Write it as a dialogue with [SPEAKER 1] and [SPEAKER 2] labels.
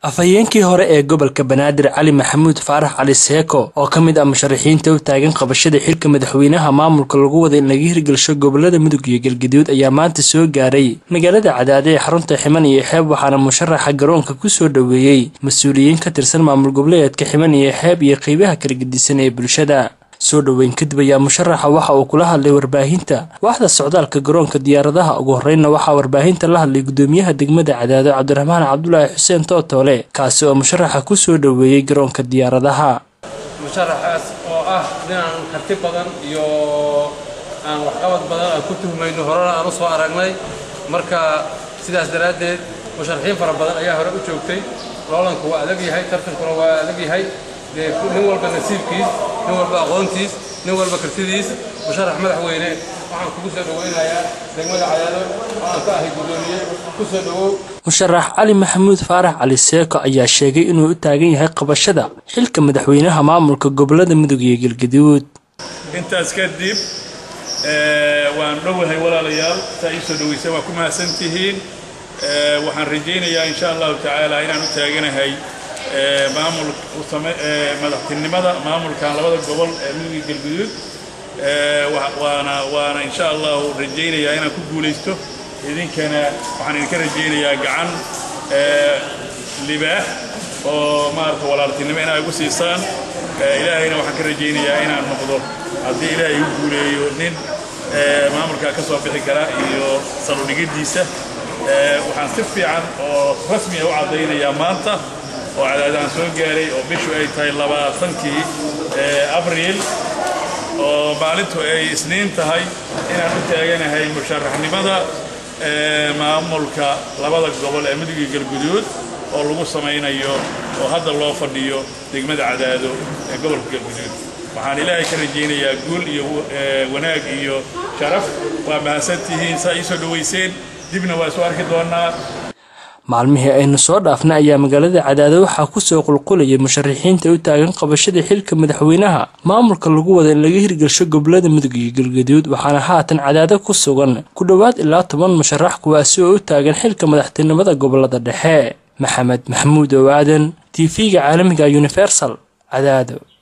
[SPEAKER 1] afhayeenkii hore ee gobolka banaadir cali maxamuud faarax cali seeko oo ka mid ah musharaxiinta u taagan qabashada xilka madaxweynaha maamulka lagu wada in laga hirgelsho gobolada mudug iyo galgaduud ayaa maanta soo gaaray magaalada cadaade ee xarunta ximan iyo xeeb waxaana musharaxa garoonka kusoo dhoweeyey mas-uuliyiin ka tirsan maamul goboleedka ximan iyo xeeb iyo qeybaha kala gedisan ee bulshada soo dhoweyn kadib ayaa musharaxa waxa uu kula hadlay warbaahinta waaxda socdaalka garoonka diyaaradaha ugu horreynna waxaa warbaahinta la hadlay gudoomiyaha degmada cadaado cabdiraxmaan cabdulaahi xuseen tootoole kaasi oo musharaxa kusoo dhoweeyey garoonka diyaaradaha
[SPEAKER 2] musharaxaas oo ah ninaan karti badan iyo aan waxqabad badan aan ku tuhmayno horena aan u soo aragnay marka sidaas daraaddeed musharaxiin fara badan ayaa hore u joogtay loolanku waa adag yahay tartankuna waa adag yahay dee nin walba nasiibkiis nin walba aqoontiis nin walba kartidiis musharax madaxweyne waxaan kugu soo dhoweynayaa degmada cadaado waxaan ka ahay guddoomiye ku soo dhowow
[SPEAKER 1] musharax cali maxamuud faarax cali seeko ayaa sheegay inuu u taagan yahay qabashada xilka madaxweynaha maamulka gobolada mudug iyo galgaduud
[SPEAKER 3] intaas kadib waan dhowahay walaalayaal saa ii soo dhoweysay waa ku mahadsan tihiin waxaan rajaynayaa insha allahu tacaala inaan u taaganahay maamul madaxtinimada maamulkan labada gobol ee mudug iyo galguduud waana waana insha allahu rajaynayaa inaan ku guulaysto idinkana waxaan idinka rajaynayaa gacan libaax oo maarata walaaltinimo inaa igu siisaan ilaahayna waxaan ka rajaynayaa inaan noqdo haddii ilaahay igu guuleeyo nin maamulkaa ka soo bixi kara iyo saludhigiddiisa waxaan si fiican oo rasmiya u caddaynayaa maanta oo cadaadaan soo gaaray oo bishu ay tahay labaatankii abriil oo maalintu ay isniin tahay inaan u taaganahay musharaxnimada maamulka labada gobol ee mudug iyo galguduud oo lagu samaynayo oo hadda loo fadhiyo degmada cadaado ee gobolka galguduud waxaan ilaahay ka rajaynayaa guul iyo wanaag iyo sharaf waa mahadsantihiin saa ii soo dhowayseen dibna waa soo arki doonaa
[SPEAKER 1] maalmihii aynu soo dhaafnay ayaa magaalada cadaado waxaa kusoo qulqulayay musharaxiinta u taagan qabashada xilka madaxweynaha maamulka lagu wada in laga hirgelsho gobolada mudug iyo galgaduud waxaana haatan cadaado ku sugan ku dhowaad ilaa toban musharax kuwaasi oo u taagan xilka madaxtinimada gobolada dhexe maxamed maxamuud oo aadan t v-ga caalamiga universal cadaado